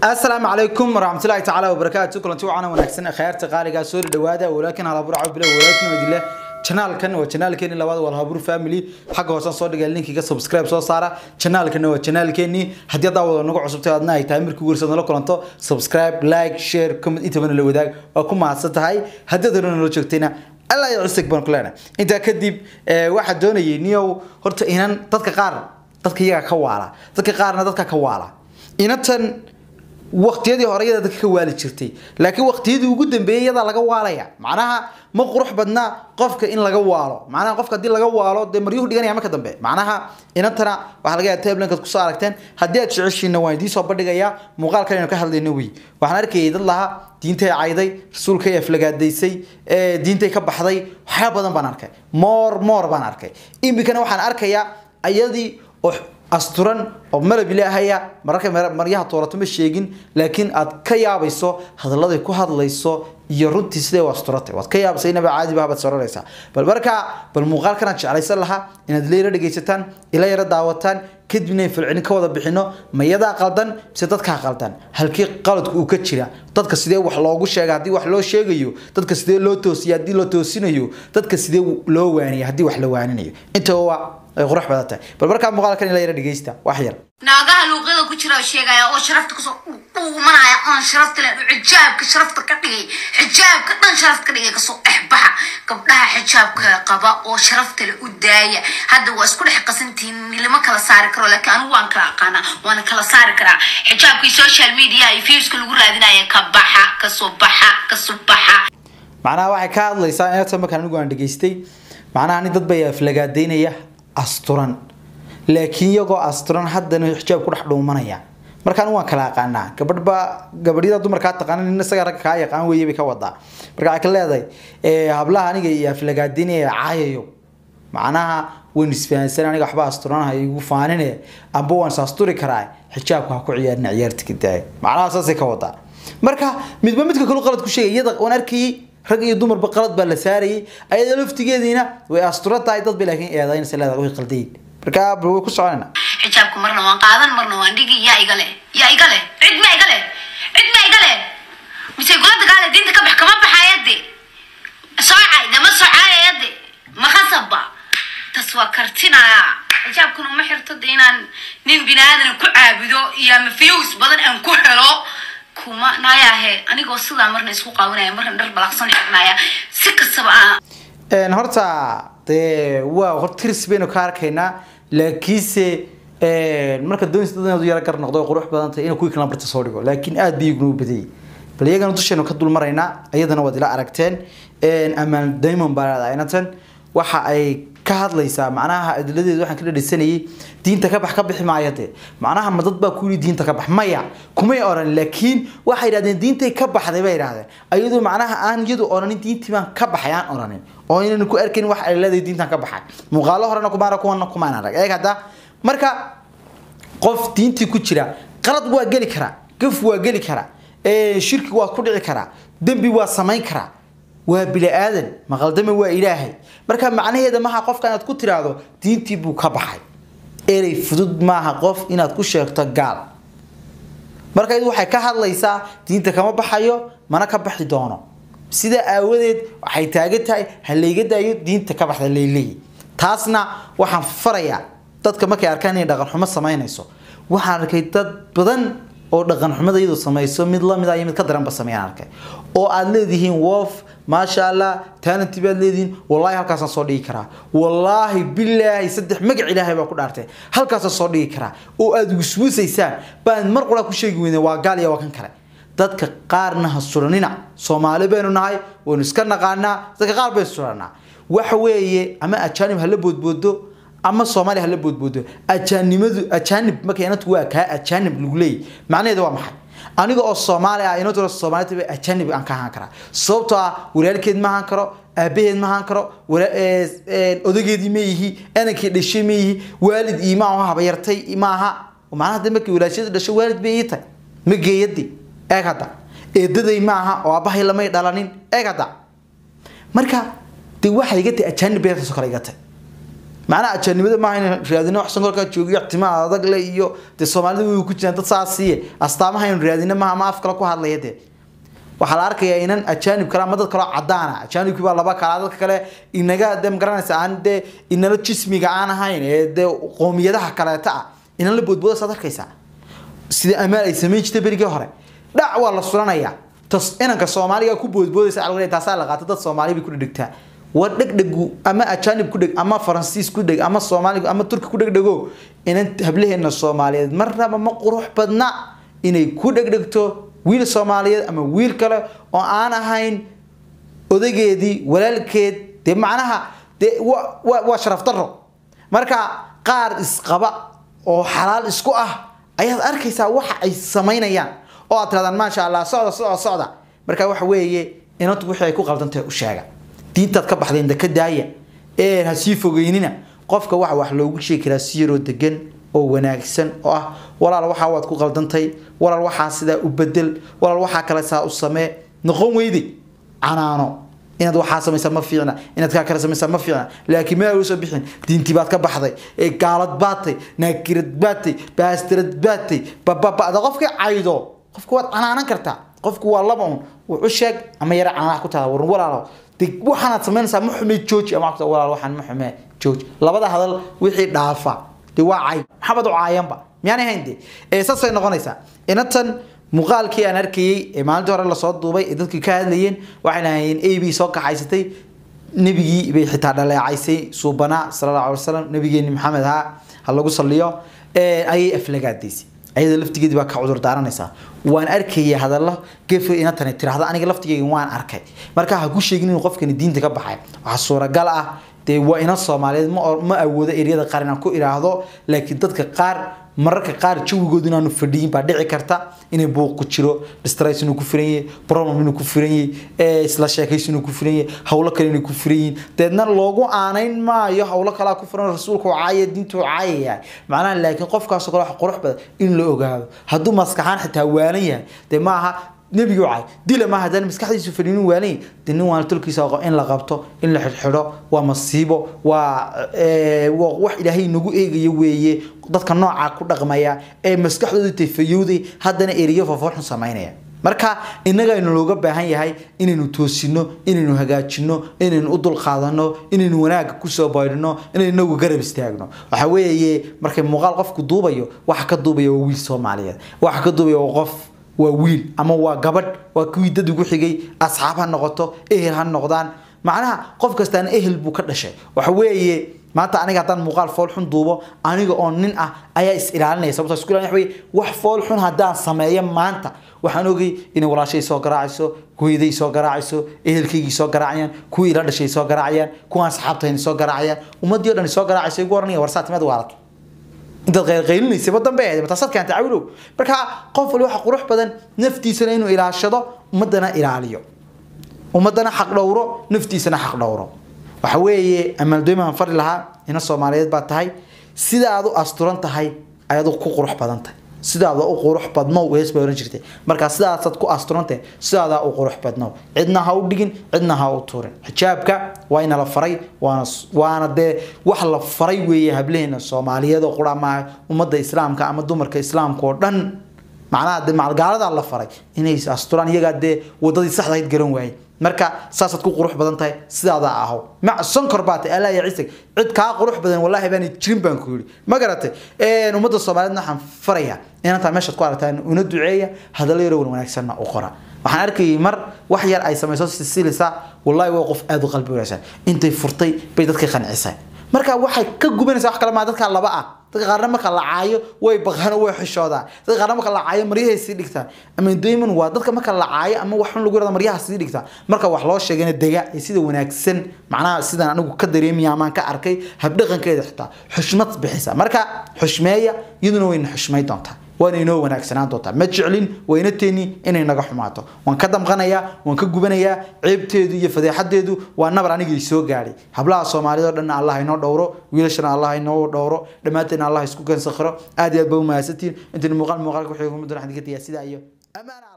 asalaamu calaykum waraxmatullaahi tacaala wabarakaatu kulanti wacan wanaagsan khayaarta qaaligaa soo dhawaada walaakin halaburaco bila walaakin wadile janaalkan waa janaalkeeni labaad waa halhabur family xagga hoosan soo dhigay linkiga subscribe soo saara janaalkana waa janaalkeeni haddii adaa wada nagu cusubtay adna ay tahay markii warsa nala kulanto subscribe like share comment intabana la wadaag waa ku mahadsan tahay haddii aad hore nala joogtayna alla ya cusig baan ku leenahay intaa kadib waxaa doonayay niyow horta inan dadka qaar dadka iyaga ka waala dadka qaarna dadka ka waala inantan waqtiyadii hore iyada dadka ka waali jirtay laakiin waqtiyadii ugu dambeeyay iyadaa laga waalaya macnaha ma qurux badna qofka in laga waalo macnaha qofka haddii laga waalo dee maryuhu dhiganaya marka dambe macnaha inantana waxaa laga yaaba tablankaad kusoo aragteen haddii aad jeceshiina waan idiin soo bandhigayaa muuqaalkan aynu ka hadlayno wey waxaan arkayay dad lahaa diintay cayday rasuulkay aflagaadaysay diintay ka baxday waxyaaba badan baan arkay moor moor baan arkay imikana waxaan arkayaa ayadii oo asturan oo malab ilaahaya mararka maryaha toolato ma sheegin laakiin aad ka yaabayso hadalladay ku hadlayso iyo runtii sidee u asturatay waad ka yaabaysa inaba caadi baad soranaysaa bal markaa bal muuqaalkan aan jeclaysan lahaa inaad ila yara dhegaysataan ila yara daawataan kadibna falcelin ka wada bixino mayadaa qaldan mise dadkaa qaldan halkii qaladku uu ka jira dadka sidee wax loogu sheega haddii wax loo sheegayo dadka sidee loo toosiya haddii loo toosinayo dadka sidee loo waaniya haddii wax la waaninayo intaba waa ay qurux badan tahay bal markaa muuqaalkan ila yara dhegaysta wax yar naagaha luuqyada ku jira oo sheegaya oo sharafta kusoo dhuumanaya oon sharafta len xijaabka sharafta ka dhigay xijaabka dhan sharafta ka dhigay kasoo dhexbaxa gabdhaha xijaabka qaba oo sharafta le u daaya hadda waa isku dhex qasantihiin lama kala saari karo laakiin anigu waan kala aqaanaa waana kala saari karaa xijaabkii social media iyo viewska lagu raadinaya ka baxa kasoo baxa kasoo baxa macnaha waxay ka hadlaysaa inata markaan anigu aan dhegaystay macnaha ni dad bay aflagaadaynaya asturan laakiin iyagoo asturan haddana xijaab ku dhex dhuumanaya markaan waan kala aqaanaa gabadhba gabadhyada dumarkaa taqaana nin isaga ragga kaa yaqaan weeye bay ka wadaa marka waxay ka leedahay hablaha aniga iyo aflagaadinaya caayayo macnaha waan isfahansan aniga waxba asturanaha igu faanine amba waan saasturi karaa xijaabka ha ku ciyaarina ciyaarta ka daaya macnaha saasay ka wadaa marka midba midka kalu qalad ku sheegay iyada waan arkayay rag iyo dumarba qalad baa la saarayay ayada laftigeediina way asturan tahay dad bay laakiin eedaynaysa leedahay way qaldayin marka bal way ku soconayna xijaabka marna waan qaadan marna waan dhigi yaa iga leh yaa iga leh cid ma iga leh cid ma iga leh mise gula dagaale diinta ka bax kama baxayade soocay dama soocayade ma khasabba tas waa kartinaya xijaabkuna uma xirto de inaan nin biniaadan ku caabudo iyo ama views badan aan ku helo kuma nayaahe anigoo sidaa marna isku qaawanaya marna dhar balaqsan egnaya si kastaba aan horta dee waa horta tirs baynu ka arkaynaa laakiinse marka doonaysa dad inaad u yara gar noqdo oo qurux badan tahay inuu kuwii kala barta soo dhigo laakiin aad bay iguna u badayay bal iyagana dusheenu ka dul maraynaa iyadana waad ila aragteen amaan diamond baa leedahay inatan waxa ay ka hadlaysaa macnaha adiladeeda waxaan ka dhadhisanayay diinta ka bax ka bixi maayo dee macnaha ma dad baa ku yidhi diinta ka bax maya kumay oran laakiin waxay yidhahdeen diintay ka baxday bay yidhahdeen ayadoo macnaha aan iyadu oranin diintii baan ka baxay aan oranin oo inaynu ku arkayn wax ay leedahay diintan ka baxay muuqaalo horena kumaana kuwana kumaan arag eeg hadda marka qof diintii ku jira qalad waa geli karaa gaf waa geli karaa shirki waa ku dhici karaa dembi waa samayn karaa waa bini aadan maqaldame waa ilaahay marka macnaheeda maaha qofka inaad ku tiraahdo diintii buu ka baxay erey fudud maaha qof inaad ku sheegto gaal marka iyadu waxay ka hadlaysaa diinta kama baxayo mana ka baxi doono sidaa aawadeed waxay taagan tahay ha layga daayo diinta ka baxda layleeyi taasna waxaan farayaa dadka markay arkaan inay dhaqan xumo samaynayso waxaan arkay dad badan oo dhaqan xumada iyadu samayso mid lamid ah iyo mid ka daranba sameeyaan arkay oo aad leedihiin woof maasha allah talenti baad leedihiin wallaahi halkaasaan soo dhigi karaa wallaahi bilaahi saddex magac ilaahay baa ku dhaartay halkaasaan soo dhigi karaa oo aad wiswisaysaan baan mar qura ku sheegi weyne waa gaal iyo waa kan kale dadka qaarna ha suranina soomaali baynu nahay waynu iska naqaanaa dadka qaar baynu suranaa waxa weeye ama ajaanib hala boodboodo ama soomaali hala boodboodo ajaanimadu ajaanib marka inantu waa kaa ajaanib lagu leeyahy macnaheedu waa maxay aniga oo soomaali ah inantuna soomaalida ba ajaanib aan ka ahaan karaa sababtoo ah walaalkeed ma ahaan karo aabaheed ma ahaan karo odageedii ma yihi anankii dhashay ma yihi waalid iima aho habayartay maaha macnaha de markii walaashada dhasho waalid bay ii tahay ma geeyadi eeg hadda eedaday maaha oo aabahay lamay dhalanin eeg hadda marka de waxay iga tahay ajaanib bay taasoo kale iga tahay macnaha ajaanibada maaha in raadino wax sankorkaa joogiyo timaha adag le iyo dee soomaalida way ku jiraan dad saasiiye astaamaha aynu raadino maaha ama af kale ku hadlaya dee waxaa la arkayaa inan ajaanib kale ama dad kaloo cadaana ajaanibkii baa laba kala dadka kale inaga de magaranaysa aan dee inala jismiga aan ahayn ee dee qoomiyadaha kaleeta ah inan la boodbooda saad arkaysaa sida amaal ay samayn jirtay berigii hore dhac waa la sulanayaa tas inanka soomaaliga ku boodboodaysa alwalay taasaa la qaata dad soomaali bay ku dhegdhegtaa war dhegdhegu ama ajaanib ku dheg ama faransiis ku dheg ama soomaali ama turki ku dhegdhego inan hablaheena soomaaliyeed marnaba ma qurux badna inay ku dhegdhegto wiil soomaaliyeed ama wiil kale oo aan ahayn odageedii walaalkeed dee macnaha dee wa wa waa sharaf daro marka qaar isqaba oo xalaal isku ah ayaad arkaysaa waxa ay samaynayaan oo aad tirahdaan maasha allah socda socda socda marka waxa weeye inantu wixii ay ku qaldantahay u sheega diintaad ka baxdeen de ka daaya ee ha sii fogeynina qofka waxa wax loogu sheegi karaa si yaroo degan oo wanaagsan oo ah walaal waxaa waad ku qaldantay walaal waxaa sidaa u bedel walaal waxaa kale saa u samee noqon weyde canaano inaad waxaa samaysaa ma fiicna inaad kaa kale samaysaa ma fiicna laakiin meel usoo bixin diintii baad ka baxday ee gaalad baatay naakirad baatay baastirad baatay bababada qofkii caydo qofku waad canaanan kartaa qofku waa laba un wuxu sheeg ama yara canaanaha ku taada warun walaalo de waxaanaad samaynaysaa ma xume jooji ama waxaa walaal waxaan ma xume jooji labada hadal wixii dhaafa de waa cay maxamed u caayanba miyaanay hayn de ee saasay noqonaysaa inatan muuqaalkii aan arkayey ee maalintii hore lasoo duubay ee dadkii ka hadlayeen waxay lahayeen a b soo kaxaysatay nebigii bay xitaa dhaleecaysay suubanaa sala allahu alay wasalam nabigeeni maxamed ha ha lagu saliyo ayay aflagaadaysay ayada laftigeedii baa ka cudur daaranaysaa waan arkayay hadallo gefe inatani tiraahda aniga laftigeyga waan arkay marka ha ku sheegin inuu qofkani diinta ka baxay waxaa suuragal ah dee waa ina soomaaliyeed ma ma awoodo eryada qaar inaan ku iraahdo laakiin dadka qaar mararka qaar jawigoodu inaanu fadhiyin baa dhici karta inay buuq ku jiro distress inuu ku firan yahay problem inuu ku firan yahay isla sheekaysi inuu ku firan yahay howlo kale inay ku firan yihiin deedna loogu aanayn maayo howlo kalaa ku firan rasuulku caaya diintu caayaya macnaha laakiin qofkaasoo kale wax qurux badan in la ogaado hadduu maskaxaan xitaa waalan yahay dee maaha nebigu cay dila maaha hadaan maskaxdiisu fadhiinin waanay de nin waana tolkiisa aqo in la qabto in la xidhxidho waa masiibo waa waa wax ilaahay nagu eegayo weeye dadka noocaa ku dhaqmaya ee maskaxdooda tayfayowday haddana eriyo foofoorxun samaynaya marka innaga aynu looga baahan yahay inaynu toosino inaynu hagaajino inaynu u dulqaadano inaynu wanaagga kusoo baydhino inaynu inagu garab istaagno waxa weeye markay muuqaal qofku duubayo waxa ka duubaya waa wiil soomaaliyeed waxa ka duubaya waa qof waa wiil ama waa gabadh waa kuwii dad ugu xigay asxaab ha noqoto ehel ha noqdaan macnaha qof kastaana ehel buu ka dhashay waxa weeye maanta aniga haddaan muuqaal fool xun duubo aniga oo nin ah ayaa is ilaalinaya sababtoo isku ilaalin waxa wax fool xun haddaan sameeyo maanta waxaan ogay inay walaashay soo garaacayso hooyaday soo garaacayso ehelkaygii soo garaacayaan kuwii ila dhashay soo garaacayaan kuwaan asxaabtayni soo garaacayaan ummadii o dhan soo garaacayso igu oranaya warsaatimaad waalat intaad qaylqaylinaysa wadan bay ahayd mataasaad keentay cawilow marka qof wali waxa qurux badan naftiisana inuu ilaashado ummadana ilaaliyo ummadana xaq dhowro naftiisana xaq dhowro waxa weeye amaaldoymaan fari lahaa ina soomaaliyeed baa tahay sidaad u asturan tahay ayaad ku qurux badan tahay sidaada u qurux badnow hees bay oran jirtay markaa sidaasaad ku asturantahay sidaadaa u qurux badnow cidna ha u dhigin cidna ha u tuurin xijaabka waa ina la faray waana waana dee wax la faray weeye hableheena soomaaliyeed oo qura maaha ummadda islaamka ama dumarka islaamka oo dhan macnaha dee macalgaaladaa la faray inay asturaan iyagaa dee wadadii saxdahayd garan waayey marka saasaad ku qurux badan tahay sidaadaa aho mac sonkor baa tahay allah ya ciisag cid kaa qurux badan wallaahi baan jirin baan ku yidhi ma garatay ummadda soomaaliyeedna waxaan farayaa inantaa meeshaad ku aragtaan una duceeya hadallo yaroo wan wanaagsanna u qora waxaan arkayay mar wax yar ay samayso sisilisa wallaahi waa qof aada u qalbi wanaagsan intay furtay bay dadkay qancisay marka waxay ka gubanaysaa wax kale maa dadka laba ah dadka qaarna marka la caayo way baqaan way xishoodaan dadka qaarna marka la caayo maryahay sii dhigtaan ama dayman waa dadka marka la caayo ama wax xun lagu yirahdo maryaha sii dhigtaan marka wax loo sheegayna dega ee sida wanaagsan macnaha sidaan anigu ka dareemaya amaan ka arkay habdhaqankeeda xitaa xushmad bixisa marka xushmeeya iyaduna wayna xushmay doontaa waana inoo wanaagsanaan doontaa ma jeclin wayna teeni inay naga xumaato waan ka damqanayaa waan ka gubanayaa ceebteedu iyo fadeexadeedu waa nabar anigii soo gaadhay hablaha soomaalida oo dhan allah inoo dhowro wiilashana allah inoo dhowro dhammaanteedna allah isku gansakhiro aad iyo aad ba u mahadsantihiin intaynu muuqaal muuqaalka wixii kuma doon xadigadaya sidaa iyo amaana